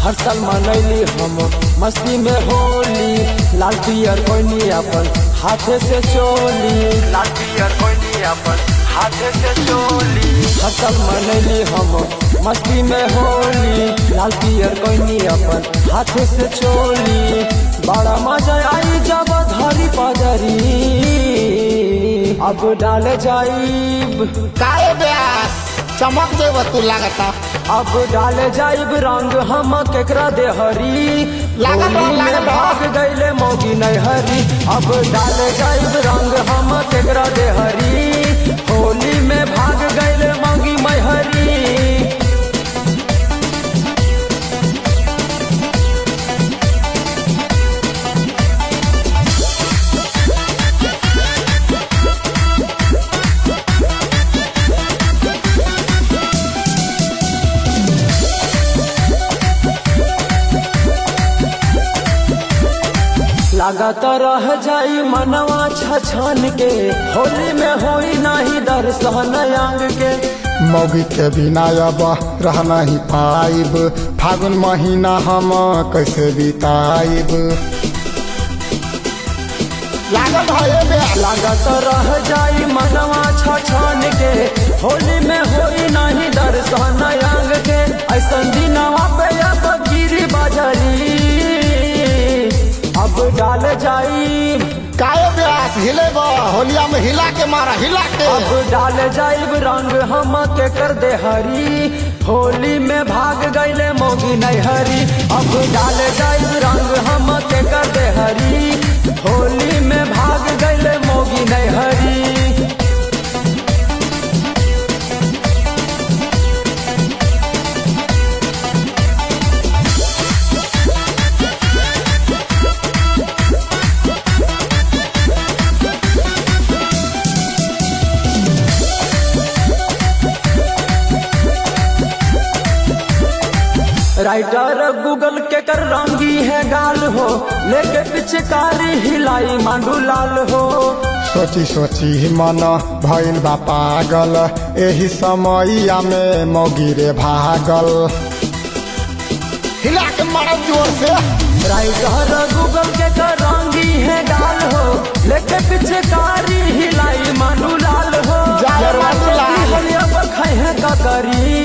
हर साल मनैली हम मस्ती में होली लाल पियर कोइनी अपन हाथे से चोली लाल पियर कोइनी अपन हाथे से चोली हर साल मनैली हम मस्ती में होली लाल पियर कोइनी अपन हाथे से चोली बड़ा मजा आई जब धरी पजरी अब डाल जाइब काहे ब्यास चमक देव तू लागता अब डाल जाइब रंग हम केकरा देहरी लागल बा, होली में लागल बा। भाग गईले मौगी नैहरी अब डाल जाइब रंग हम केकरा देहरी होली में भाग गईले मौगी मैहरी लागत रह जाई मनवा छछन के होली में होई नहीं दर्शन अंग के मौगी के बिना अब रह नहीं पाइब फागुन महीना हम कैसे बिताइब लागल है ब्यास लागत रह जाई मनवा छछन के होली में होई नहीं दर्शन अंग के ऐसन दिनवा पे अब गिरी बजरी अब डाल जाई काहे ब्यास हिले बा होलिया में हिला के मारा हिला के अब डाल जाइब रंग हम के कर दे हरी होली में भाग गईले मोगी नैहरी अब डाल जाइब रंग हम के कर दे हरी होली में भाग गईले मोगी नैहरी राइटर गूगल के कर रंगी है गाल हो लेके पिचकारी हिलाई मांडू लाल हो सोची सोची मन भइल बा पागल एही समैया में मौगी रे भागल हिला के मारा जोर से राइटर गूगल के कर रंगी है गाल हो लेके पिचकारी हिलाई मांडू लाल हो जाए मांडू लाल। होलिया पर खाए हैं ककरी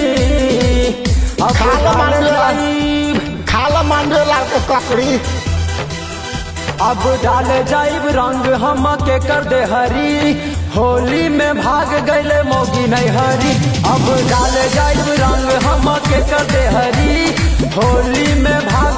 अब खा लो डाल मांडू लाल। जाइब खाला मांडे लाल के ककड़ी अब डाल जाइब रंग हम के कर दे हरी होली में भाग गईले मोगी नैहरी अब डाल जाइब रंग हम के कर दे हरी होली में भाग